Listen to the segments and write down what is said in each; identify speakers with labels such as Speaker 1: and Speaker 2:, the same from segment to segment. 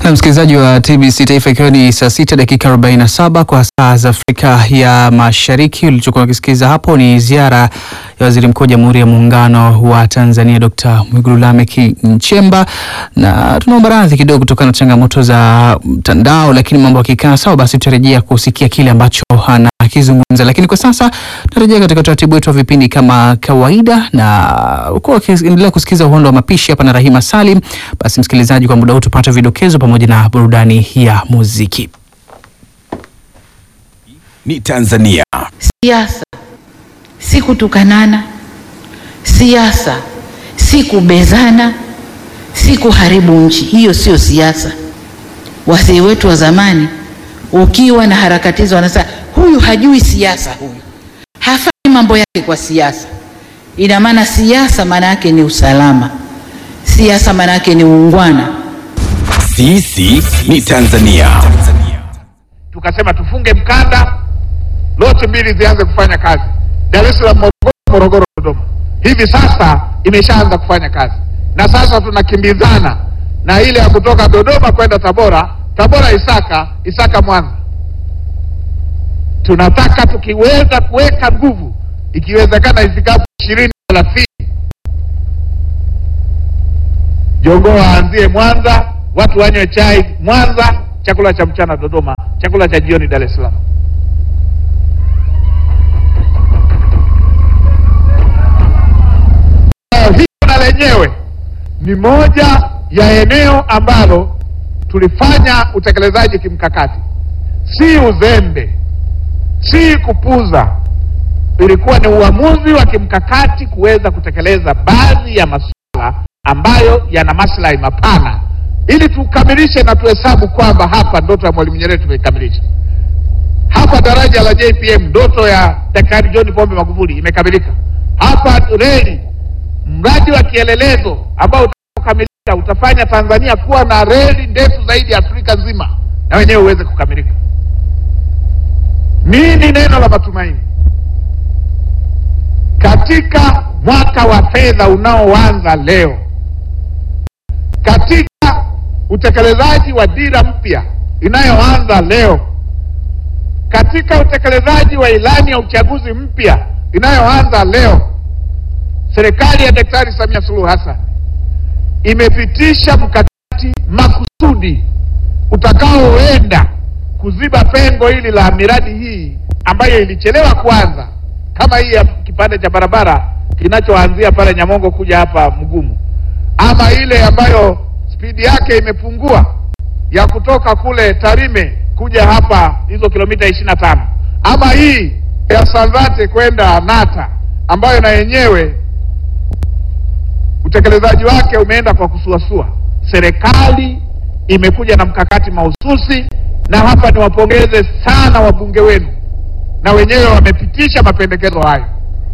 Speaker 1: Na msikilizaji wa TBC Taifa, ikiwa ni saa sita dakika 47 kwa saa za Afrika ya Mashariki. Ulichokuwa ukisikiza hapo ni ziara ya waziri mkuu wa Jamhuri ya Muungano wa Tanzania Dr. Mwigulu Lameck Nchemba, na tunaomba radhi kidogo kutokana na changamoto za mtandao, lakini mambo yakikaa sawa, basi tutarejea kusikia kile ambacho anakizungumza. Lakini kwa sasa tutarejea katika utaratibu wetu wa vipindi kama kawaida, na ukuwa ukiendelea kusikiza uhondo wa mapishi hapa na Rahima Salim. Basi msikilizaji, kwa muda huu tupate vidokezo pamoja na burudani ya muziki.
Speaker 2: Ni Tanzania.
Speaker 3: Siasa si kutukanana, siasa si kubezana, si kuharibu nchi. Hiyo sio siasa. Wazee wetu wa zamani, ukiwa na harakati hizo, wanasema huyu hajui siasa, huyu hafanyi mambo yake kwa siasa. Ina maana siasa maana yake ni usalama, siasa maana yake ni uungwana.
Speaker 2: Sisi ni Tanzania.
Speaker 4: tukasema tufunge mkanda, lote mbili zianze kufanya kazi, Dar es Salaam, Morogoro, Morogoro, Dodoma. Hivi sasa imeshaanza kufanya kazi, na sasa tunakimbizana na ile ya kutoka Dodoma kwenda Tabora, Tabora Isaka, Isaka Mwanza. Tunataka tukiweza kuweka nguvu, ikiwezekana ifikapo ishirini thelathini Jogoo aanzie Mwanza, watu wanywe chai Mwanza, chakula cha mchana Dodoma, chakula cha jioni Dar es Salaam. Hilo na lenyewe ni moja ya eneo ambalo tulifanya utekelezaji kimkakati, si uzembe, si kupuza. Ilikuwa ni uamuzi wa kimkakati kuweza kutekeleza baadhi ya masuala ambayo yana maslahi mapana ili tukamilishe na tuhesabu kwamba hapa ndoto ya Mwalimu Nyerere tumeikamilisha. Hapa daraja la JPM ndoto ya Daktari John Pombe Magufuli imekamilika. Hapa reli, mradi wa kielelezo ambao utakapokamilika utafanya Tanzania kuwa na reli ndefu zaidi ya Afrika nzima, na wenyewe uweze kukamilika. Nini neno la matumaini katika mwaka wa fedha unaoanza leo? Katika utekelezaji wa dira mpya inayoanza leo, katika utekelezaji wa ilani ya uchaguzi mpya inayoanza leo, serikali ya Daktari Samia Suluhu Hassan imepitisha mkakati makusudi utakaoenda kuziba pengo hili la miradi hii ambayo ilichelewa kuanza, kama hii ya kipande cha barabara kinachoanzia pale Nyamongo kuja hapa Mgumu, ama ile ambayo spidi yake imepungua ya kutoka kule Tarime kuja hapa hizo kilomita ishirini na tano ama hii ya Sanzate kwenda Nata ambayo na yenyewe utekelezaji wake umeenda kwa kusuasua. Serikali imekuja na mkakati mahususi, na hapa niwapongeze sana wabunge wenu, na wenyewe wamepitisha mapendekezo hayo.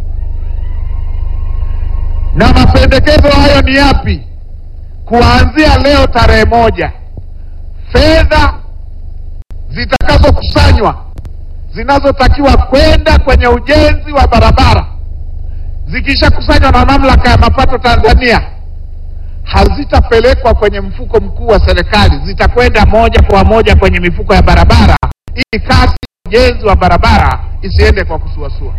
Speaker 4: Na mapendekezo hayo ni yapi? Kuanzia leo tarehe moja, fedha zitakazokusanywa zinazotakiwa kwenda kwenye ujenzi wa barabara zikishakusanywa na mamlaka ya mapato Tanzania hazitapelekwa kwenye mfuko mkuu wa serikali, zitakwenda moja kwa moja kwenye mifuko ya barabara, ili kasi ya ujenzi wa barabara isiende kwa kusuasua.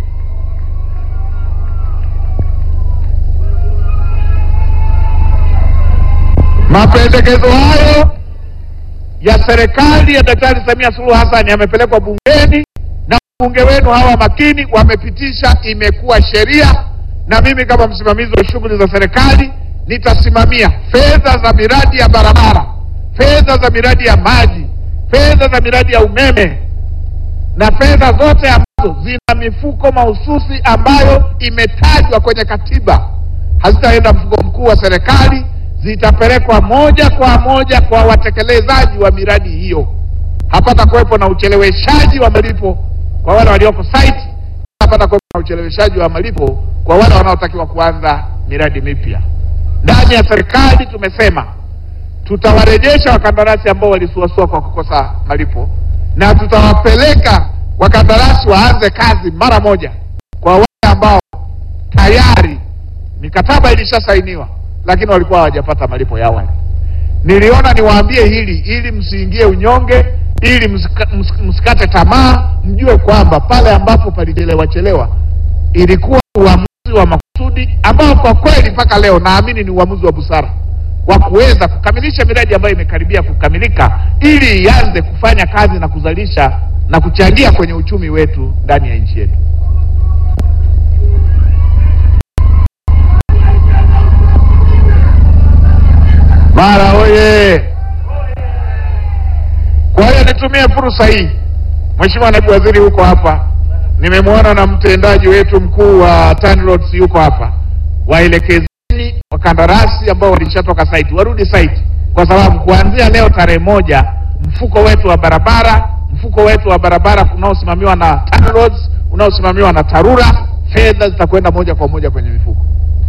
Speaker 4: Mapendekezo hayo ya serikali ya Daktari Samia Suluhu Hassan yamepelekwa bungeni na wabunge wenu hawa makini wamepitisha, imekuwa sheria, na mimi kama msimamizi wa shughuli za serikali nitasimamia fedha za miradi ya barabara, fedha za miradi ya maji, fedha za miradi ya umeme na fedha zote ambazo zina mifuko mahususi ambayo imetajwa kwenye katiba, hazitaenda mfuko mkuu wa serikali zitapelekwa moja kwa moja kwa watekelezaji wa miradi hiyo. Hapata kuwepo na ucheleweshaji wa malipo kwa wale walioko site, hapata kuwepo na ucheleweshaji wa malipo kwa wale wanaotakiwa kuanza miradi mipya. Ndani ya serikali tumesema tutawarejesha wakandarasi ambao walisuasua kwa kukosa malipo, na tutawapeleka wakandarasi waanze kazi mara moja kwa wale ambao tayari mikataba ilishasainiwa lakini walikuwa hawajapata malipo ya awali. niliona niwaambie hili ili msiingie unyonge, ili msika, ms- msikate tamaa, mjue kwamba pale ambapo palichelewa chelewa ilikuwa uamuzi wa makusudi ambao kwa kweli mpaka leo naamini ni uamuzi wa busara wa kuweza kukamilisha miradi ambayo imekaribia kukamilika ili ianze kufanya kazi na kuzalisha na kuchangia kwenye uchumi wetu ndani ya nchi yetu. Mara oye! Kwa hiyo nitumie fursa hii, Mheshimiwa Naibu Waziri huko hapa, nimemwona na mtendaji wetu mkuu wa TANROADS yuko hapa, waelekezeni wakandarasi ambao walishatoka site warudi site, kwa sababu kuanzia leo tarehe moja mfuko wetu wa barabara mfuko wetu wa barabara unaosimamiwa na TANROADS unaosimamiwa na TARURA, fedha zitakwenda moja kwa moja kwenye mifuko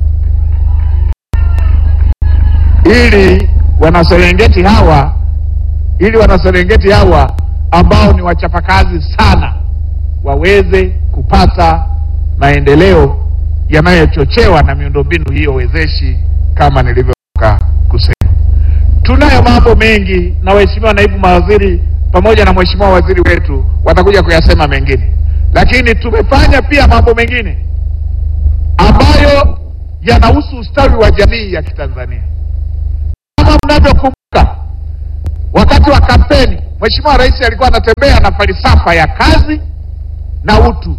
Speaker 4: ili wanaserengeti hawa ili wanaserengeti hawa ambao ni wachapakazi sana waweze kupata maendeleo yanayochochewa na miundombinu hiyo wezeshi kama nilivyotoka kusema. Tunayo mambo mengi na waheshimiwa naibu mawaziri pamoja na mheshimiwa waziri wetu watakuja kuyasema mengine, lakini tumefanya pia mambo mengine ambayo yanahusu ustawi wa jamii ya Kitanzania. Kama mnavyokumbuka, wakati wa kampeni, Mheshimiwa Rais alikuwa anatembea na falsafa ya kazi na utu.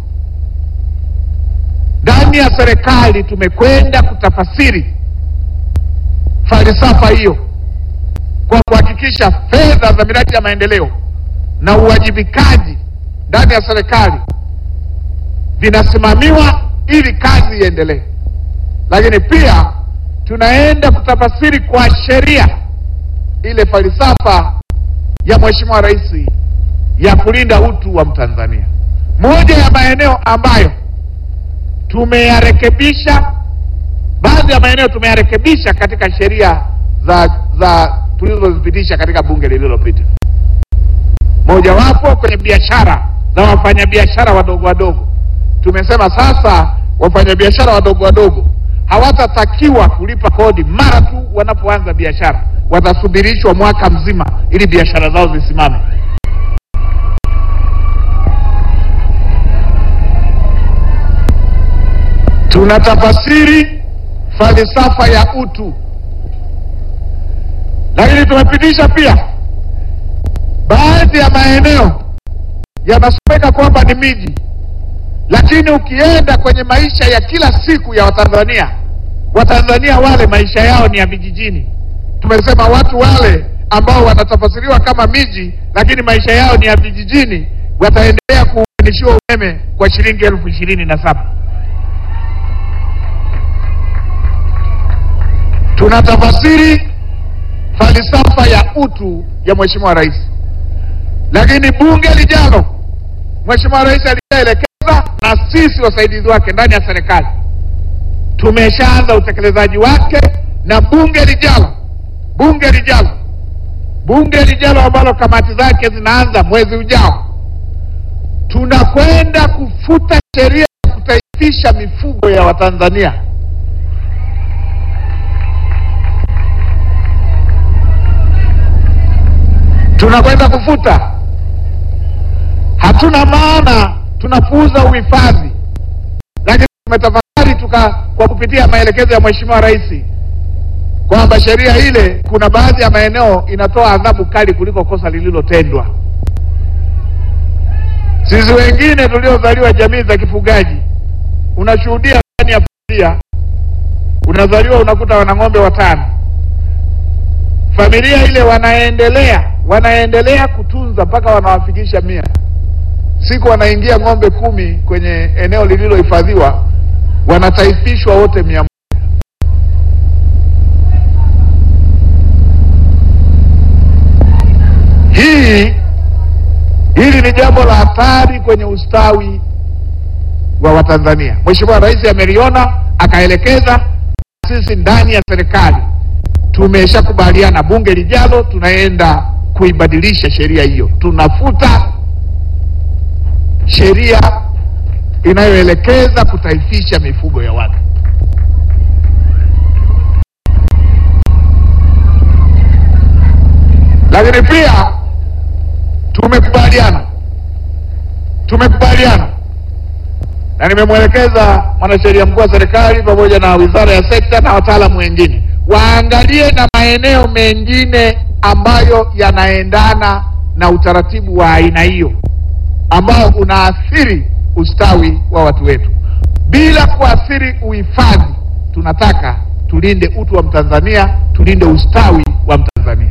Speaker 4: Ndani ya serikali tumekwenda kutafasiri falsafa hiyo kwa kuhakikisha fedha za miradi ya maendeleo na uwajibikaji ndani ya serikali vinasimamiwa ili kazi iendelee, lakini pia tunaenda kutafasiri kwa sheria ile falsafa ya Mheshimiwa Rais ya kulinda utu wa Mtanzania. Moja ya maeneo ambayo tumeyarekebisha, baadhi ya maeneo tumeyarekebisha katika sheria za za tulizozipitisha katika bunge lililopita, mojawapo kwenye biashara za wafanyabiashara wadogo wadogo. Tumesema sasa wafanyabiashara wadogo wadogo hawatatakiwa kulipa kodi mara tu wanapoanza biashara, watasubirishwa mwaka mzima ili biashara zao zisimame. Tunatafasiri falsafa ya utu, lakini tumepitisha pia baadhi ya maeneo yanasomeka kwamba ni miji lakini ukienda kwenye maisha ya kila siku ya Watanzania, Watanzania wale maisha yao ni ya vijijini. Tumesema watu wale ambao wanatafasiriwa kama miji, lakini maisha yao ni ya vijijini, wataendelea kuunganishiwa umeme kwa shilingi elfu ishirini na saba. Tunatafasiri falsafa ya utu ya Mheshimiwa Rais, lakini bunge lijalo Mheshimiwa Rais alishaelekeza na sisi wasaidizi wake ndani ya serikali tumeshaanza utekelezaji wake, na bunge lijalo, bunge lijalo, bunge lijalo ambalo kamati zake zinaanza mwezi ujao, tunakwenda kufuta sheria ya kutaifisha mifugo ya Watanzania. Tunakwenda kufuta hatuna maana tunapuuza uhifadhi, lakini tumetafakari tuka kwa kupitia maelekezo ya Mheshimiwa Rais kwamba sheria ile kuna baadhi ya maeneo inatoa adhabu kali kuliko kosa lililotendwa. Sisi wengine tuliozaliwa jamii za kifugaji, unashuhudia ndani ya familia, unazaliwa unakuta wana ng'ombe watano, familia ile wanaendelea wanaendelea kutunza mpaka wanawafikisha mia siku wanaingia ng'ombe kumi kwenye eneo lililohifadhiwa, wanataifishwa wote mia moja. Hii hili ni jambo la hatari kwenye ustawi wa Watanzania. Mheshimiwa Rais ameliona akaelekeza, sisi ndani ya serikali tumeshakubaliana, bunge lijalo tunaenda kuibadilisha sheria hiyo, tunafuta sheria inayoelekeza kutaifisha mifugo ya watu. Lakini pia tumekubaliana tumekubaliana na nimemwelekeza mwanasheria mkuu wa serikali pamoja na wizara ya sekta na wataalamu wengine waangalie na maeneo mengine ambayo yanaendana na utaratibu wa aina hiyo ambao unaathiri ustawi wa watu wetu bila kuathiri uhifadhi. Tunataka tulinde utu wa Mtanzania, tulinde ustawi wa Mtanzania.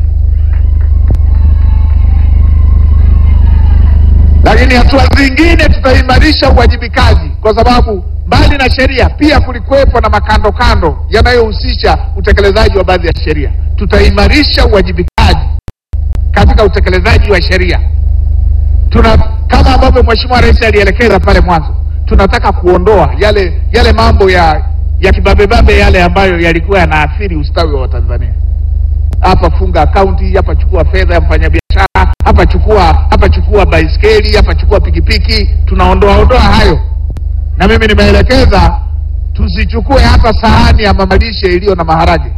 Speaker 4: Lakini hatua zingine tutaimarisha uwajibikaji, kwa sababu mbali na sheria pia kulikuwepo na makando kando yanayohusisha utekelezaji wa baadhi ya sheria. Tutaimarisha uwajibikaji katika utekelezaji wa sheria. Tuna kama ambavyo Mheshimiwa Rais alielekeza pale mwanzo, tunataka kuondoa yale yale mambo ya ya kibabebabe yale ambayo yalikuwa yanaathiri ustawi wa Watanzania. Hapa funga akaunti, hapa chukua fedha ya mfanyabiashara, hapa chukua hapa chukua baiskeli, hapa chukua pikipiki. Tunaondoa ondoa hayo, na mimi nimeelekeza tusichukue hata sahani ya mamalishe iliyo na maharage.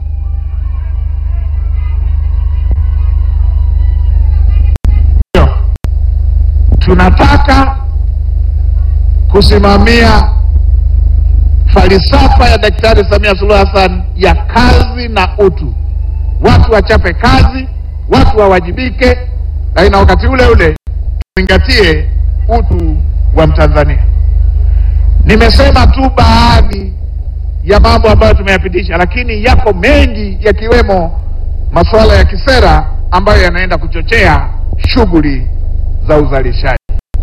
Speaker 4: Tunataka kusimamia falsafa ya Daktari Samia Suluhu Hassan ya kazi na utu. Watu wachape kazi, watu wawajibike, lakini na wakati ule ule tuzingatie utu wa Mtanzania. Nimesema tu baadhi ya mambo ambayo tumeyapitisha, lakini yako mengi yakiwemo masuala ya kisera ambayo yanaenda kuchochea shughuli za uzalishaji.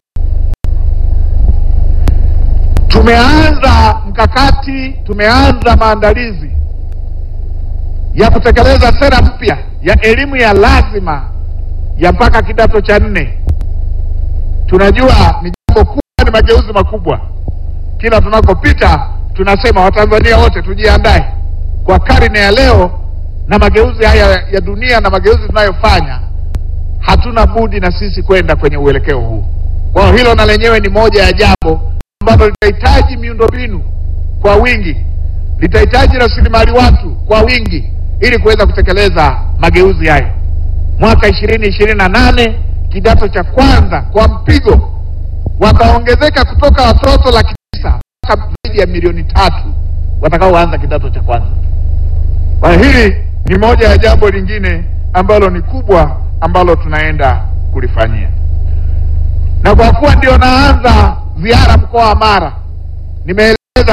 Speaker 4: Tumeanza mkakati, tumeanza maandalizi ya kutekeleza sera mpya ya elimu ya lazima ya mpaka kidato cha nne. Tunajua ni jambo kubwa, ni mageuzi makubwa. Kila tunakopita tunasema Watanzania wote tujiandae kwa karne ya leo na mageuzi haya ya dunia na mageuzi tunayofanya, hatuna budi na sisi kwenda kwenye uelekeo huu. Kwa hiyo hilo na lenyewe ni moja ya jambo ambalo litahitaji miundombinu kwa wingi, litahitaji rasilimali watu kwa wingi ili kuweza kutekeleza mageuzi hayo. Mwaka ishirini ishirini na nane kidato cha kwanza kwa mpigo wataongezeka kutoka watoto laki tisa mpaka zaidi ya milioni tatu watakaoanza kidato cha kwanza. Kwa hili ni moja ya jambo lingine ambalo ni kubwa ambalo tunaenda kulifanyia, na kwa kuwa ndio naanza ziara mkoa wa Mara, nimeeleza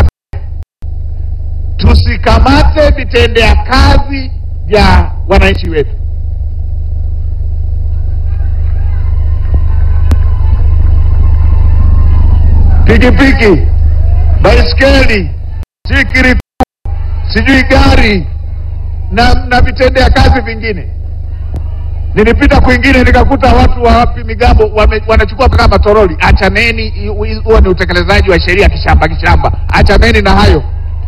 Speaker 4: tusikamate vitendea kazi vya wananchi wetu. Pikipiki, baiskeli, sikiri, sijui gari na na vitendea kazi vingine. Nilipita kwingine nikakuta watu wa wapi migambo wame, wanachukua mpaka matoroli. Achaneni, huo ni utekelezaji wa sheria kishamba kishamba. Achaneni na hayo.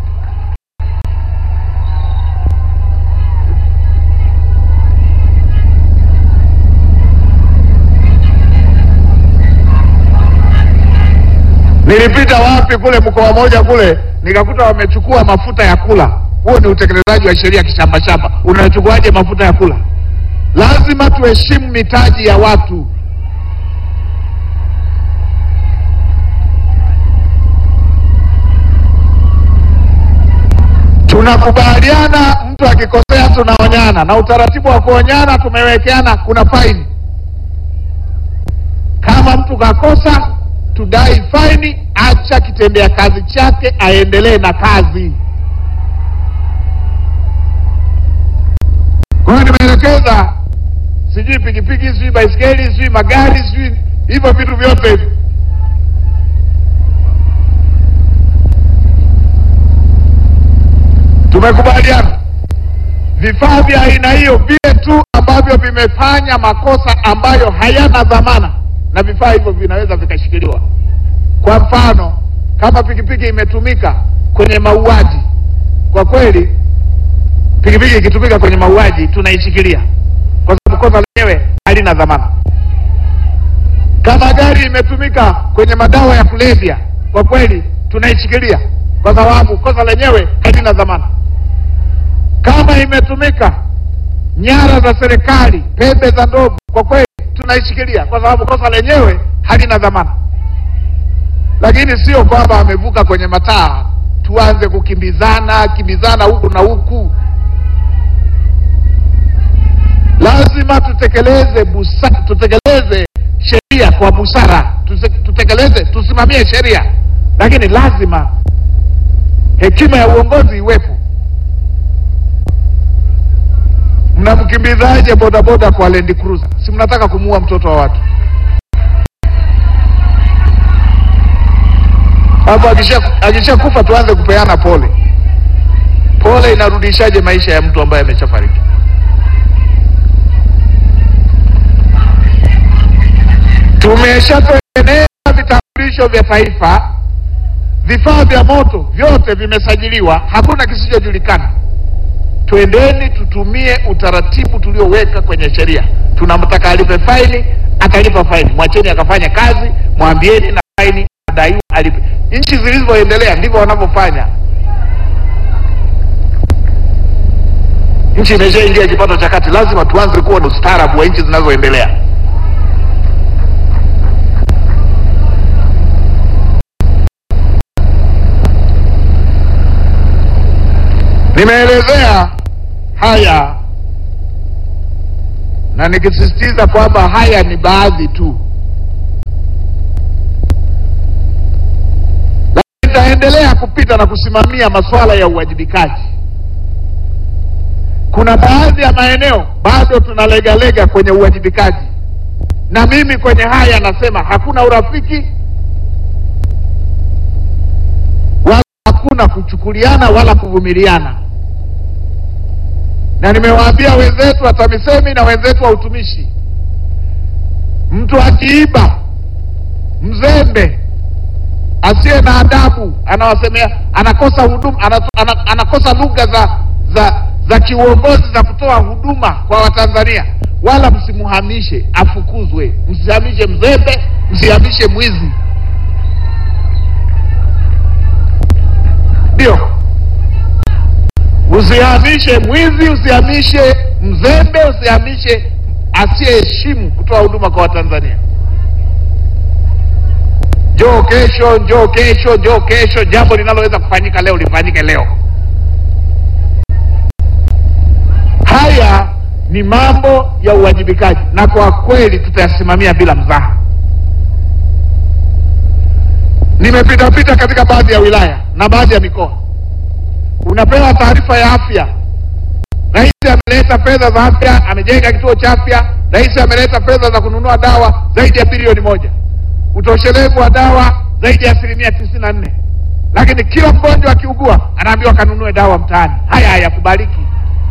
Speaker 4: Nilipita wapi kule mkoa moja kule nikakuta wamechukua mafuta ya kula. Huo ni utekelezaji wa sheria kishamba shamba. Unachukuaje mafuta ya kula? Lazima tuheshimu mitaji ya watu. Tunakubaliana, mtu akikosea tunaonyana, na utaratibu wa kuonyana tumewekeana, kuna faini. Kama mtu kakosa, tudai faini, acha kitendea kazi chake, aendelee na kazi. Kwa hiyo nimeelekeza, sijui pikipiki, sijui baiskeli, sijui magari, sijui hivyo vitu vyote hivi tumekubaliana vifaa vya aina hiyo vile tu ambavyo vimefanya makosa ambayo hayana dhamana, na vifaa hivyo vinaweza vikashikiliwa. Kwa mfano, kama pikipiki imetumika kwenye mauaji, kwa kweli pikipiki ikitumika kwenye mauaji tunaishikilia, kwa sababu kosa lenyewe halina dhamana. Kama gari imetumika kwenye madawa ya kulevya, kwa kweli tunaishikilia, kwa sababu kosa lenyewe halina dhamana. Kama imetumika nyara za serikali, pembe za ndovu, kwa kweli tunaishikilia kwa sababu kosa lenyewe halina dhamana, lakini sio kwamba amevuka kwenye mataa tuanze kukimbizana kimbizana huku na huku. Lazima tutekeleze busa, tutekeleze sheria kwa busara, Tuse- tutekeleze, tusimamie sheria, lakini lazima hekima ya uongozi iwepo. Mnamkimbizaje bodaboda kwa Land Cruiser? Si mnataka kumuua mtoto wa watu? Hapo akisha akishakufa tuanze kupeana pole. Pole inarudishaje maisha ya mtu ambaye ameshafariki? Tumeshatengeneza vitambulisho vya taifa, vifaa vya moto vyote vimesajiliwa, hakuna kisichojulikana. Twendeni tutumie utaratibu tulioweka kwenye sheria. Tunamtaka alipe faini, atalipa faini. Mwacheni akafanya kazi, mwambieni na faini adaiwa alipe. Nchi zilizoendelea ndivyo wanavyofanya. Nchi imeshaingia kipato cha kati, lazima tuanze kuwa na ustaarabu wa nchi zinazoendelea. Nimeelezea haya na nikisisitiza kwamba haya ni baadhi tu, lakini nitaendelea kupita na kusimamia masuala ya uwajibikaji. Kuna baadhi ya maeneo bado tunalegalega kwenye uwajibikaji, na mimi kwenye haya nasema hakuna urafiki wala hakuna kuchukuliana wala kuvumiliana na nimewaambia wenzetu wa TAMISEMI na wenzetu wa utumishi, mtu akiiba, mzembe, asiye na adabu, anawasemea, anakosa huduma, ana- ana- anakosa lugha za za za kiuongozi za kutoa huduma kwa Watanzania, wala msimuhamishe, afukuzwe. Msihamishe mzembe, msihamishe mwizi, ndio Usihamishe mwizi, usihamishe mzembe, usihamishe asiyeheshimu kutoa huduma kwa Watanzania. Njoo kesho, njoo kesho, njoo kesho. Jambo linaloweza kufanyika leo lifanyike leo. Haya ni mambo ya uwajibikaji, na kwa kweli tutayasimamia bila mzaha. Nimepita pita katika baadhi ya wilaya na baadhi ya mikoa unapewa taarifa ya afya. Rais ameleta fedha za afya, amejenga kituo cha afya. Rais ameleta fedha za kununua dawa zaidi ya bilioni moja, utoshelevu wa dawa zaidi ya asilimia tisini na nne, lakini kila mgonjwa akiugua anaambiwa kanunue dawa mtaani. Haya hayakubaliki.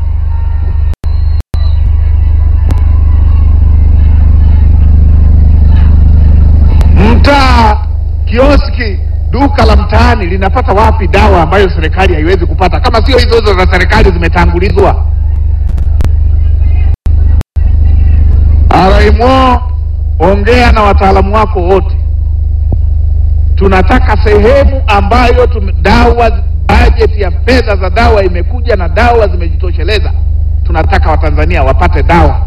Speaker 4: Mtaa, kioski, duka la mtaani linapata wapi dawa ambayo serikali haiwezi kupata kama sio hizo hizo za serikali zimetangulizwa? RMO, ongea na wataalamu wako wote. Tunataka sehemu ambayo tume, dawa bajeti ya fedha za dawa imekuja na dawa zimejitosheleza. Tunataka Watanzania wapate dawa.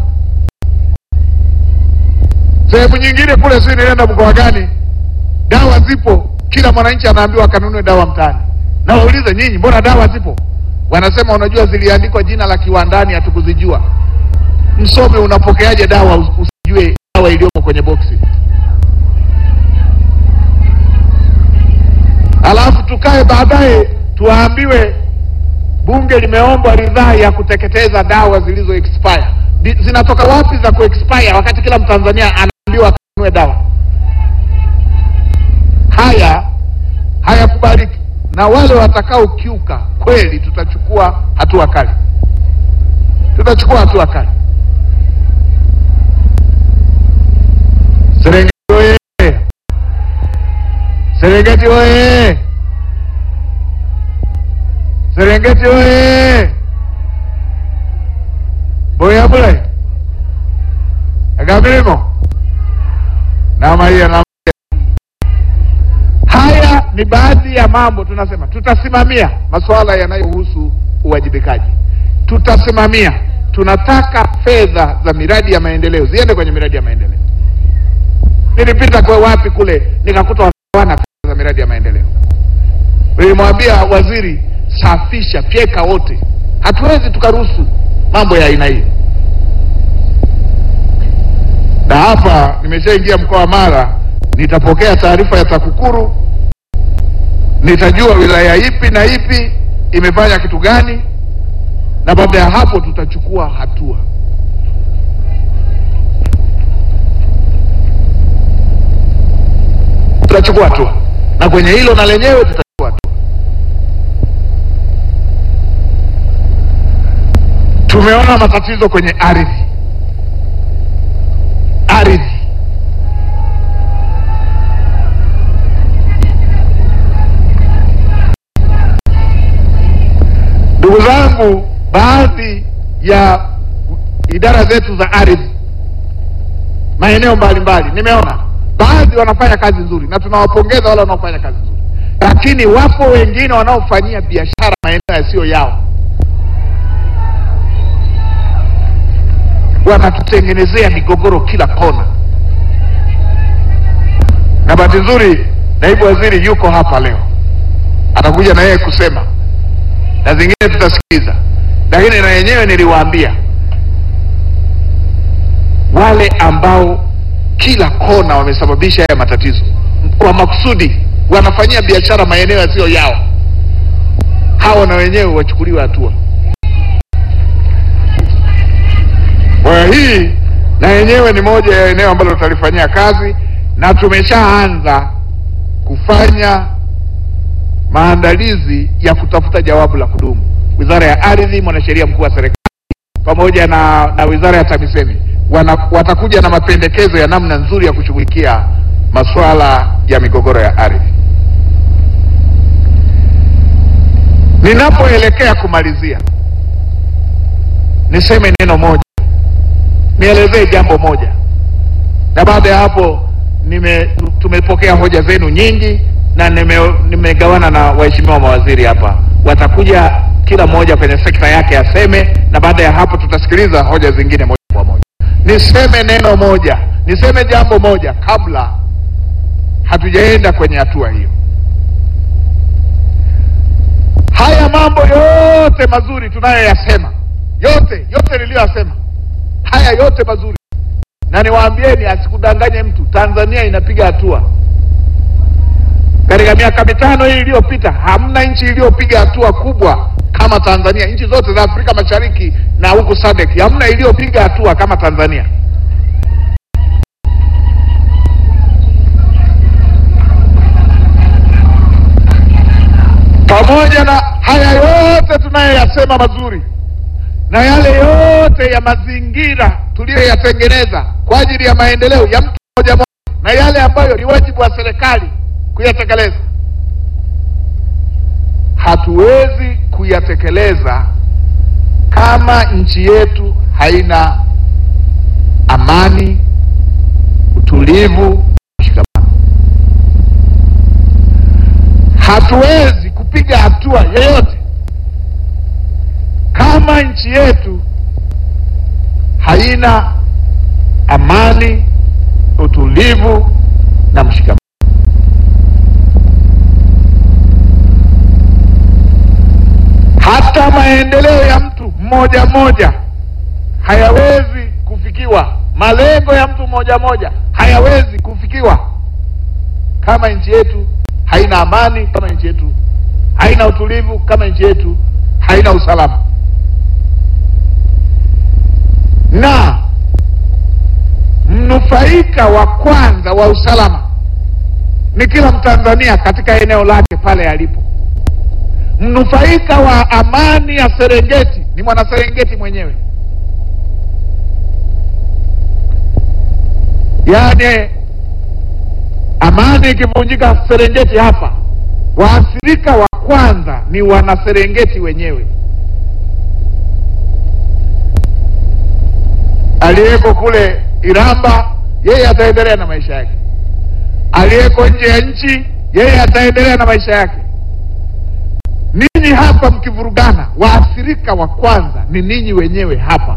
Speaker 4: Sehemu nyingine kule, si nilienda mkoa gani, dawa zipo, kila mwananchi anaambiwa akanunue dawa mtaani. Na waulize nyinyi, mbona dawa zipo? Wanasema unajua, ziliandikwa jina la kiwandani, hatukuzijua. Msome, unapokeaje dawa us- usijue dawa iliyomo kwenye boksi? Alafu tukae baadaye tuwaambiwe bunge limeombwa ridhaa ya kuteketeza dawa zilizo expire. Di- Zinatoka wapi za ku expire wakati kila Mtanzania anaambiwa akanunue dawa? Haya hayakubaliki, na wale watakaokiuka kweli, tutachukua hatua kali, tutachukua hatua kali. Serengeti oye! Serengeti oye! Serengeti oye! Boyabule Agamilimo Namaiya na Haya ni baadhi ya mambo tunasema, tutasimamia masuala yanayohusu uwajibikaji, tutasimamia tunataka fedha za miradi ya maendeleo ziende kwenye miradi ya maendeleo. Nilipita kwa wapi kule nikakuta wana fedha za miradi ya maendeleo. Nilimwambia waziri, safisha, fyeka wote. Hatuwezi tukaruhusu mambo ya aina hiyo. Na hapa nimeshaingia mkoa wa Mara, nitapokea taarifa ya TAKUKURU, nitajua wilaya ipi na ipi imefanya kitu gani, na baada ya hapo tutachukua hatua. Tutachukua hatua, na kwenye hilo na lenyewe tutachukua hatua. Tumeona matatizo kwenye ardhi, ardhi Ndugu zangu, baadhi ya idara zetu za ardhi maeneo mbalimbali, nimeona baadhi wanafanya kazi nzuri na tunawapongeza wale wanaofanya kazi nzuri, lakini wapo wengine wanaofanyia biashara maeneo yasiyo yao, wanatutengenezea migogoro kila kona. Na bahati nzuri naibu waziri yuko hapa leo, atakuja na yeye kusema na zingine tutasikiza, lakini na yenyewe niliwaambia wale ambao kila kona wamesababisha haya matatizo kwa makusudi, wanafanyia biashara maeneo yasiyo yao, hao na wenyewe wachukuliwe hatua. Kwa hiyo hii na yenyewe ni moja ya eneo ambalo tutalifanyia kazi na tumeshaanza kufanya maandalizi ya kutafuta jawabu la kudumu. Wizara ya Ardhi, mwanasheria mkuu wa serikali pamoja na, na wizara ya TAMISEMI wana, watakuja na mapendekezo ya namna nzuri ya kushughulikia masuala ya migogoro ya ardhi. Ninapoelekea kumalizia, niseme neno moja, nielezee jambo moja, na baada ya hapo nime, tumepokea hoja zenu nyingi na nime, nimegawana na waheshimiwa mawaziri hapa, watakuja kila mmoja kwenye sekta yake aseme, na baada ya hapo tutasikiliza hoja zingine moja kwa moja. Niseme neno moja, niseme jambo moja kabla hatujaenda kwenye hatua hiyo. Haya mambo yote mazuri tunayoyasema, yote yote niliyoyasema, haya yote mazuri, na niwaambieni, asikudanganye mtu, Tanzania inapiga hatua katika miaka mitano hii iliyopita, hamna nchi iliyopiga hatua kubwa kama Tanzania. Nchi zote za Afrika Mashariki na huku SADC, hamna iliyopiga hatua kama Tanzania. Pamoja na haya yote tunayoyasema mazuri na yale yote ya mazingira tuliyoyatengeneza kwa ajili ya maendeleo ya mtu mmoja mmoja, na yale ambayo ni wajibu wa serikali kuyatekeleza, hatuwezi kuyatekeleza kama nchi yetu haina amani, utulivu, mshikamano. Hatuwezi kupiga hatua yoyote kama nchi yetu haina amani, utulivu na mshikamano. Hata maendeleo ya mtu mmoja mmoja hayawezi kufikiwa, malengo ya mtu mmoja mmoja hayawezi kufikiwa kama nchi yetu haina amani, kama nchi yetu haina utulivu, kama nchi yetu haina usalama. Na mnufaika wa kwanza wa usalama ni kila Mtanzania katika eneo lake pale alipo. Mnufaika wa amani ya Serengeti ni mwana Serengeti mwenyewe. Yaani amani ikivunjika Serengeti hapa, waathirika wa kwanza ni wana Serengeti wenyewe. Aliyeko kule Iramba, yeye ataendelea na maisha yake. Aliyeko nje ya nchi, yeye ataendelea na maisha yake. Ninyi hapa mkivurugana, waathirika wa kwanza ni ninyi wenyewe hapa.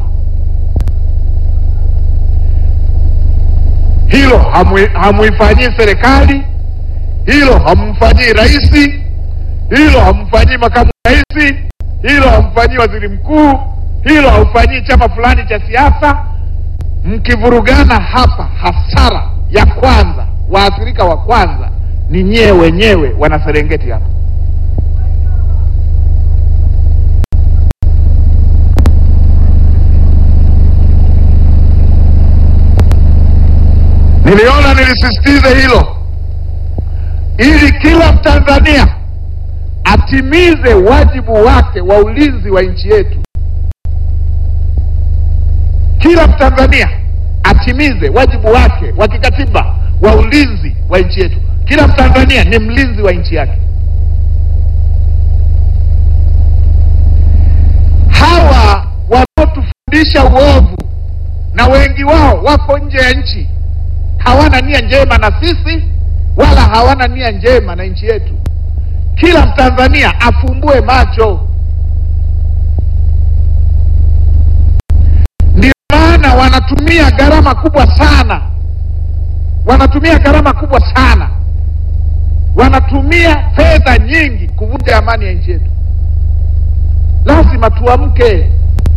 Speaker 4: Hilo hamui- hamuifanyii serikali, hilo hamumfanyii rais, hilo hamfanyii makamu rais, hilo hamfanyii waziri mkuu, hilo haufanyii chama fulani cha siasa. Mkivurugana hapa, hasara ya kwanza, waathirika wa kwanza ni nyie wenyewe wana Serengeti hapa. Niliona nilisisitize hilo ili kila Mtanzania atimize wajibu wake wa ulinzi wa nchi yetu. Kila Mtanzania atimize wajibu wake wa kikatiba wa ulinzi wa nchi yetu. Kila Mtanzania ni mlinzi wa nchi yake. Hawa wanaotufundisha uovu na wengi wao wako nje ya nchi, hawana nia njema na sisi wala hawana nia njema na nchi yetu. Kila Mtanzania afumbue macho. Ndio maana wanatumia gharama kubwa sana, wanatumia gharama kubwa sana, wanatumia fedha nyingi kuvunja amani ya nchi yetu. Lazima tuamke.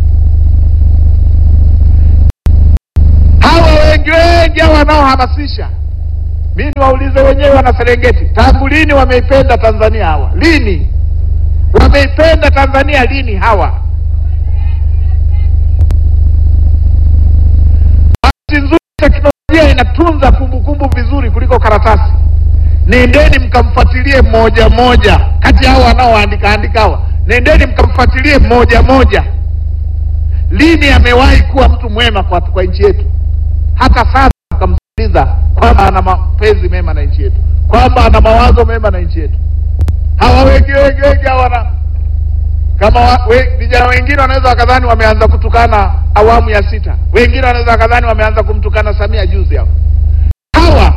Speaker 4: Hawa wengi wengi hawa wanaohamasisha mi niwaulize wenyewe wana Serengeti, tangu lini wameipenda Tanzania hawa? Lini wameipenda Tanzania? Lini hawa? Bahati nzuri teknolojia inatunza kumbukumbu vizuri kuliko karatasi. Nendeni mkamfuatilie mmoja mmoja kati ya hawa wanaoandika andika hawa, nendeni mkamfuatilie mmoja mmoja, lini amewahi kuwa mtu mwema kwa, kwa nchi yetu. Hata sasa mkamsikiliza kwamba ana mapenzi mema na nchi yetu, kwamba ana mawazo mema na nchi yetu. Hawa wengi wengi wengi hawa na kama wa- we- vijana wengine wanaweza wakadhani wameanza kutukana awamu ya sita, wengine wanaweza wakadhani wameanza kumtukana Samia juzi hapo. Hawa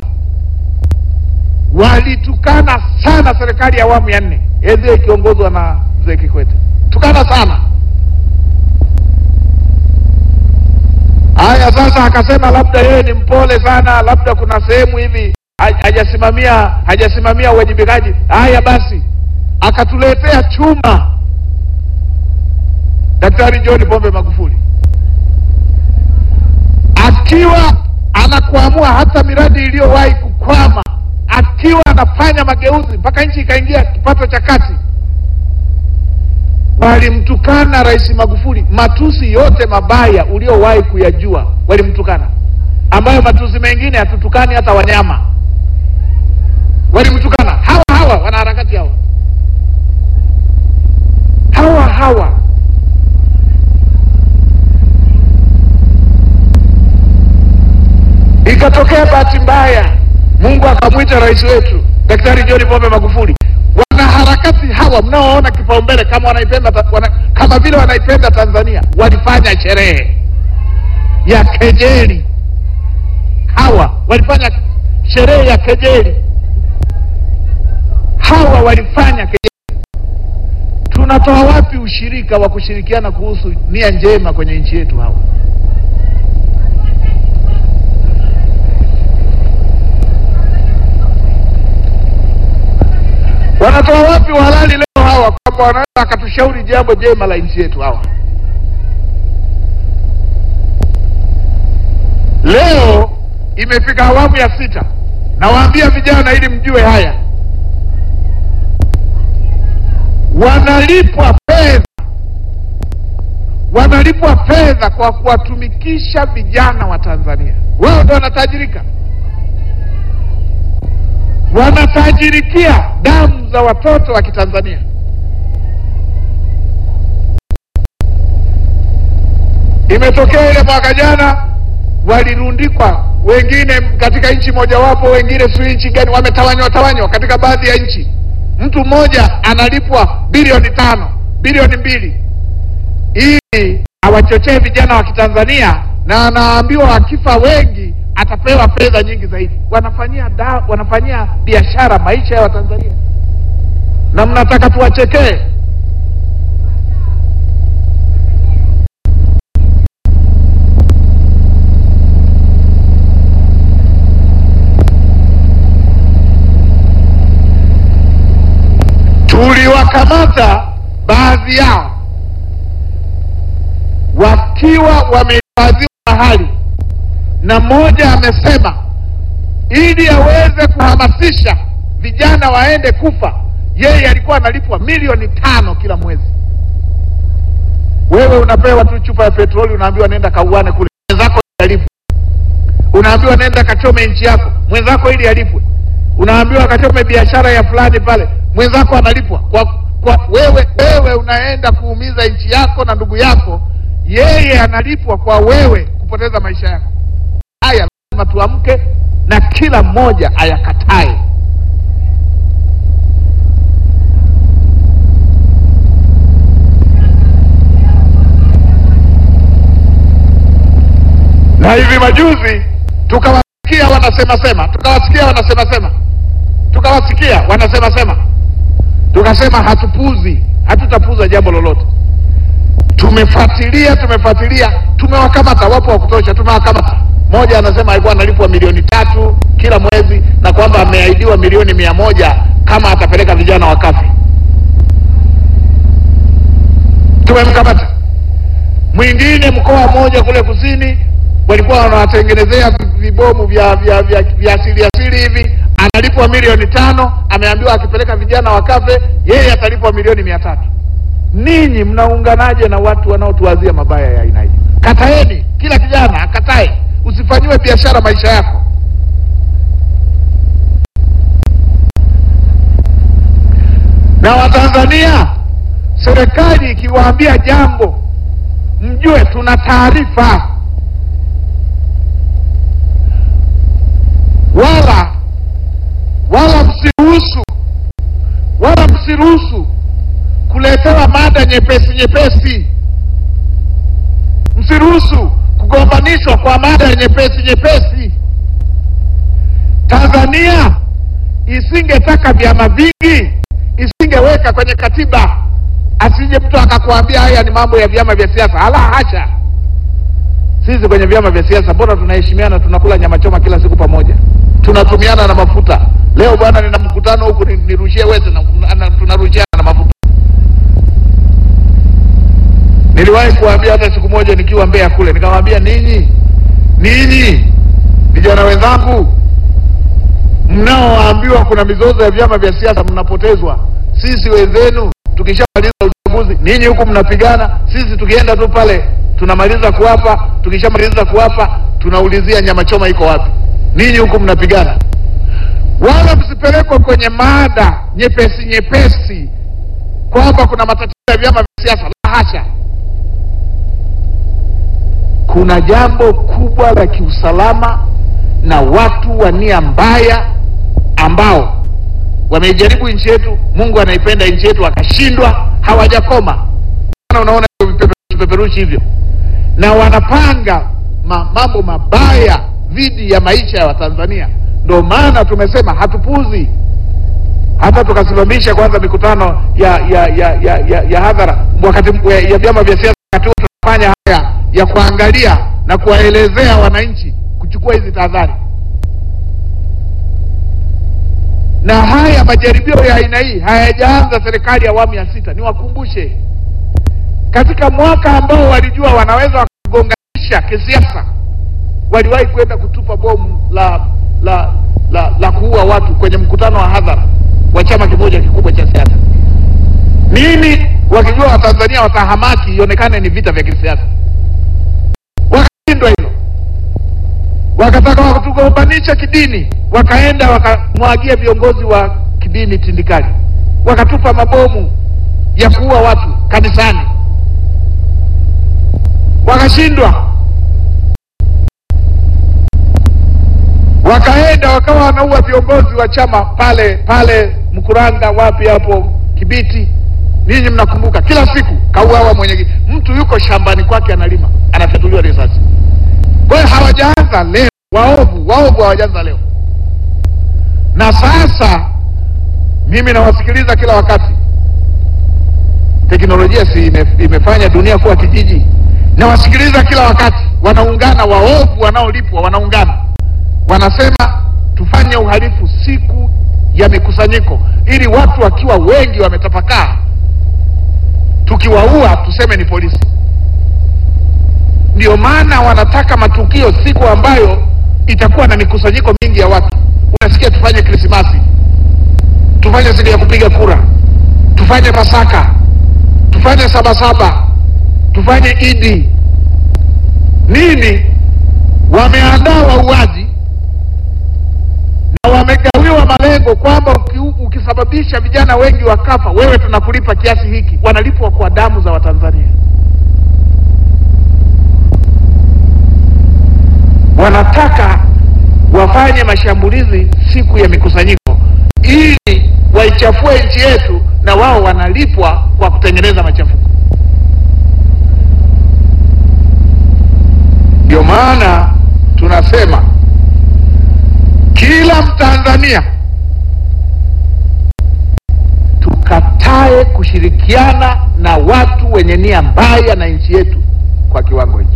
Speaker 4: walitukana sana serikali ya awamu ya nne enzi ikiongozwa na mzee Kikwete, tukana sana. Haya, sasa akasema labda yeye ni mpole sana, labda kuna sehemu hivi ha- hajasimamia hajasimamia uwajibikaji. Haya basi, akatuletea chuma Daktari John Pombe Magufuli akiwa anakuamua hata miradi iliyowahi kukwama, akiwa anafanya mageuzi mpaka nchi ikaingia kipato cha kati. Walimtukana Rais Magufuli matusi yote mabaya uliowahi kuyajua, walimtukana, ambayo matusi mengine hatutukani hata wanyama. Walimtukana hawa hawa wanaharakati hawa hawa hawa Ikatokea bahati mbaya, Mungu akamwita rais wetu Daktari John Pombe Magufuli. Wanaharakati hawa mnaoona kipaumbele kama wanaipenda ta- wana, kama vile wanaipenda Tanzania, walifanya sherehe ya kejeli. Hawa walifanya sherehe ya kejeli, hawa walifanya kejeli. Tunatoa wapi ushirika wa kushirikiana kuhusu nia njema kwenye nchi yetu hawa? Wanatoa wapi uhalali leo hawa kwamba wanaweza wakatushauri jambo jema la nchi yetu hawa? Leo imefika awamu ya sita, nawaambia vijana ili mjue haya, wanalipwa fedha, wanalipwa fedha kwa kuwatumikisha vijana wa Tanzania. Wao ndo wanatajirika wanatajirikia damu za watoto wa Kitanzania. Imetokea ile mwaka jana walirundikwa wengine katika nchi mojawapo, wengine si nchi gani, wametawanywa tawanywa katika baadhi ya nchi. Mtu mmoja analipwa bilioni tano, bilioni mbili ili awachochee vijana wa Kitanzania, na anaambiwa akifa wengi atapewa fedha nyingi zaidi. Wanafanyia da, wanafanyia biashara maisha ya Watanzania, na mnataka tuwachekee? tuliwakamata baadhi yao wakiwa wamehifadhiwa mahali, na mmoja amesema ili aweze kuhamasisha vijana waende kufa, yeye alikuwa analipwa milioni tano kila mwezi. Wewe unapewa tu chupa ya petroli, unaambiwa nenda kauane kule, mwenzako ili alipwe. Unaambiwa nenda kachome nchi yako, mwenzako ili alipwe. Unaambiwa kachome biashara ya fulani pale, mwenzako analipwa kwa, kwa wewe. Wewe unaenda kuumiza nchi yako na ndugu yako, yeye analipwa kwa wewe kupoteza maisha yako. Haya lazima tuamke na kila mmoja ayakatae. Na hivi majuzi tukawasikia wanasema sema, tukawasikia wanasema sema, tukawasikia wanasema sema, tukasema hatupuzi, hatutapuza jambo lolote. Tumefuatilia, tumefuatilia, tumewakamata, wapo wa kutosha, tumewakamata. Mmoja anasema alikuwa analipwa milioni tatu kila mwezi na kwamba ameahidiwa milioni mia moja kama atapeleka vijana wakafe. Tumemkamata. Mwingine mkoa mmoja kule kusini walikuwa wanawatengenezea vibomu vya vya vya, vya asili asili hivi, analipwa milioni tano, ameambiwa akipeleka vijana wakafe, yeye atalipwa milioni mia tatu. Ninyi mnaunganaje na watu wanaotuwazia mabaya ya aina hii? Kataeni, kila kijana akatae, usifanyiwe biashara maisha yako. Na Watanzania, serikali ikiwaambia jambo, mjue tuna taarifa, wala wala msiruhusu wala msiruhusu kuletewa mada nyepesi nyepesi. Msiruhusu kugombanishwa kwa mada nyepesi nyepesi. Tanzania isingetaka vyama vingi, isingeweka kwenye katiba. Asije mtu akakwambia haya ni mambo ya vyama vya siasa. Ala, hasha! Sisi kwenye vyama vya siasa mbona tunaheshimiana, tunakula nyama choma kila siku pamoja, tunatumiana na mafuta. Leo bwana, nina mkutano huku, ni- nirushie weze na, na, tunarushiana na mafuta. Niliwahi kuambia hata siku moja nikiwa Mbeya kule, nikamwambia ninyi, ninyi vijana wenzangu, mnaoambiwa kuna mizozo ya vyama vya siasa mnapotezwa. Sisi wenzenu tukishamaliza uchaguzi, ninyi huku mnapigana, sisi tukienda tu pale tunamaliza kuwapa, tukishamaliza kuwapa tunaulizia nyama choma iko wapi? Ninyi huku mnapigana. Wala msipelekwe kwenye mada nyepesi nyepesi kwamba kuna matatizo ya vyama vya siasa. La hasha! Kuna jambo kubwa la kiusalama na watu wa nia mbaya ambao wameijaribu nchi yetu. Mungu anaipenda nchi yetu, akashindwa, hawajakoma. Maana Unaona hivyo vipepe- vipeperushi hivyo, na wanapanga ma, mambo mabaya dhidi ya maisha ya Watanzania. Ndio maana tumesema hatupuzi hata tukasimamisha kwanza mikutano ya ya ya ya, ya, ya hadhara wakati ya, ya vyama vya siasa wakati huo tunafanya haya ya kuangalia na kuwaelezea wananchi kuchukua hizi tahadhari. Na haya majaribio ya aina hii hayajaanza serikali ya awamu ya sita. Niwakumbushe, katika mwaka ambao walijua wanaweza wakagonganisha kisiasa, waliwahi kwenda kutupa bomu la la la, la kuua watu kwenye mkutano wa hadhara wa chama kimoja kikubwa cha siasa. Nini? Wakijua Watanzania watahamaki, ionekane ni vita vya kisiasa. Wakashindwa hilo, wakataka wakatugombanisha kidini, wakaenda wakamwagia viongozi wa kidini tindikali, wakatupa mabomu ya kuua watu kanisani, wakashindwa wakaenda wakawa wanaua viongozi wa chama pale pale Mkuranga, wapi hapo Kibiti. Ninyi mnakumbuka, kila siku kauawa mwenye mtu yuko shambani kwake analima, anafyatuliwa risasi. Kwa hiyo hawajaanza leo, waovu waovu hawajaanza leo. Na sasa mimi nawasikiliza kila wakati, teknolojia si ime, imefanya dunia kuwa kijiji. Nawasikiliza kila wakati, wanaungana waovu wanaolipwa, wanaungana wanasema tufanye uhalifu siku ya ya mikusanyiko, ili watu wakiwa wengi wametapakaa, tukiwaua tuseme ni polisi. Ndio maana wanataka matukio siku ambayo itakuwa na mikusanyiko mingi ya watu. Unasikia tufanye Krismasi, tufanye siku ya kupiga kura, tufanye Pasaka, tufanye Sabasaba, tufanye Idi nini. Wameandaa wauaji na wamegawiwa malengo kwamba uki, ukisababisha vijana wengi wakafa, wewe tunakulipa kiasi hiki. Wanalipwa kwa damu za Watanzania. Wanataka wafanye mashambulizi siku ya mikusanyiko ili waichafue nchi yetu, na wao wanalipwa kwa kutengeneza machafuko. Ndio maana tunasema kila Mtanzania tukatae kushirikiana na watu wenye nia mbaya na nchi yetu kwa kiwango hicho.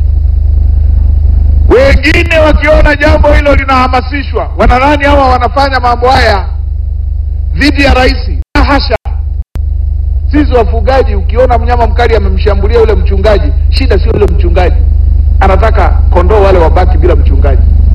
Speaker 4: Wengine wakiona jambo hilo linahamasishwa, wanadhani hawa wanafanya mambo haya dhidi ya rais. La hasha! Sisi wafugaji, ukiona mnyama mkali amemshambulia yule mchungaji, shida sio yule mchungaji, anataka kondoo wale wabaki bila mchungaji.